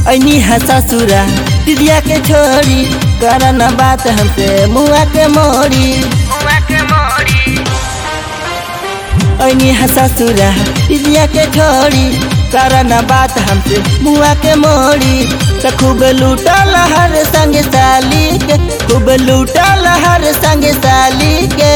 ऐनी है ससुरा दीदिया के छोड़ी कर न बात हमसे मुआ के मोड़ी ऐनी है ससुरा दीदिया के छोड़ी कर न बात हमसे मुआ के मोड़ी त खूब लूटल हर संग साली के खूब लूटल हर संग साली के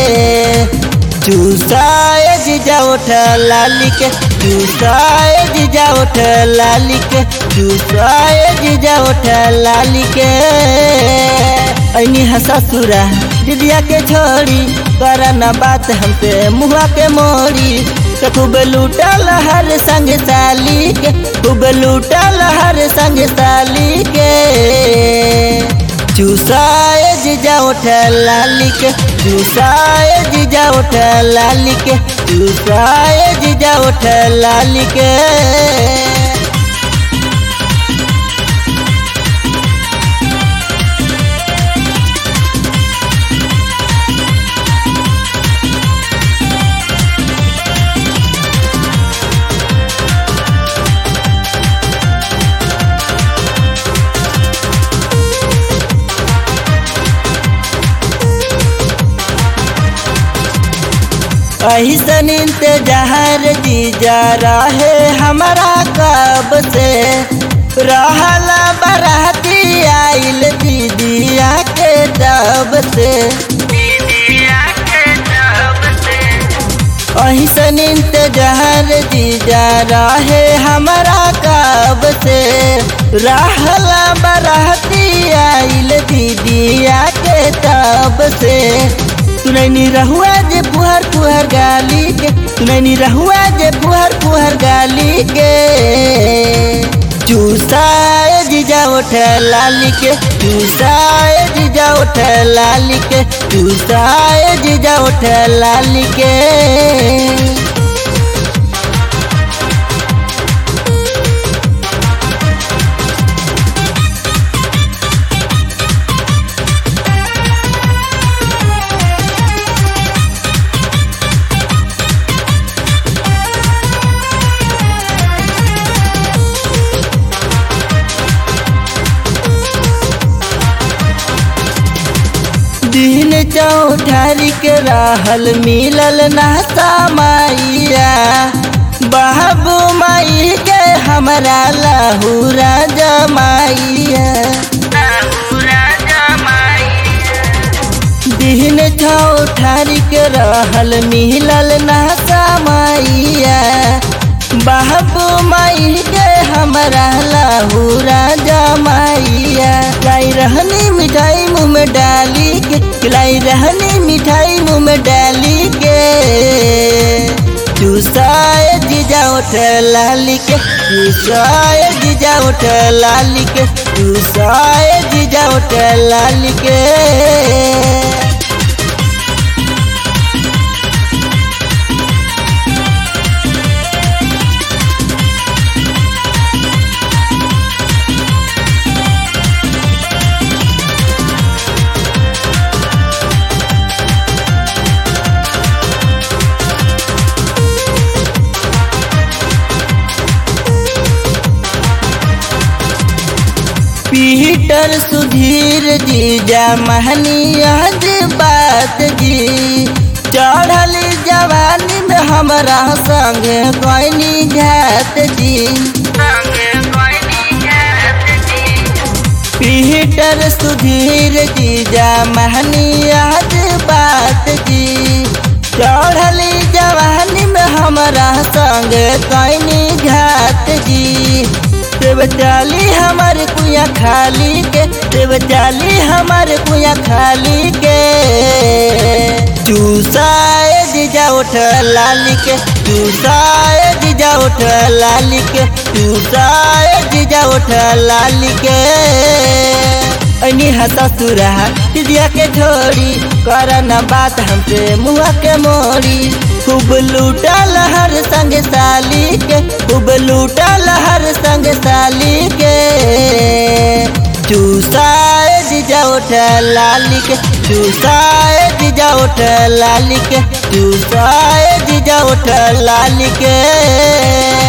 चूसाए जीजा उठ लाली के चूसाए जीजा उठ लाली के चूसाए जीजा उठ लाली के ऐनी है ससुरा दीदिया के छोड़ी कर न बात हमसे मुआ के मोड़ी तो खूब लूटल हर संग साली के खूब लूटल हर संग साली के चूसाए जीजा उठ लाली के चूसाए जीजा उठ लाली के चूसाए जीजा उठ लाली के ऐसन इंतजार जीजा रहे हमारा कब से रहला बराती आइल दीदिया के दब से ऐसन इंतजार जीजा रहे हमारा कब से रहला बराती आइल दीदिया के तब से सुनैनी रहुआ जे फुहर फुहर गाली के सुनैनी रहुआ जे फुहर फुहर गाली के चूसाए जीजा उठ लाली के चूसाए जीजा उठ लाली के चूसाए जीजा उठ लाली के दिन चौठारी के रहल मिलल नाता माइया बाबू माई के हमरा लहूरा जमाइया दिन चौठारी के रहल मिलल नाता माइया बाबू माई के हमरा लहूरा जमाइया लाई रहनी मिठाई मुँह में डाली के खिलाई रहनी मिठाई मुँह में डाली के चूसाए जीजा उठ लाली के चूसाए जीजा उठ लाली के चूसाए जीजा उठ लाली के पीटर सुधीर जीजा महनी आज बात जी चढ़ल जवानी में हमरा संग कोई घात जी पीटर सुधीर जीजा महनी आज बात जी चढ़ल जवानी में हमरा संग कोई घात जी देव चाली हमारे कुया खाली के देव चाली हमारे कुया खाली के चूसाए जीजा उठ लाली के चूसाए जीजा उठ लाली के चूसाए जीजा उठ लाली के ऐनी है ससुरा दीदिया के छोड़ी कर न बात हमसे मुआ के मोड़ी खूब लूटल हर संग साली के खूब लूटल हर संग साली के चूसाए जीजा उठ लाली के चूसाए जीजा उठ लाली के चूसाए जीजा उठ लाली के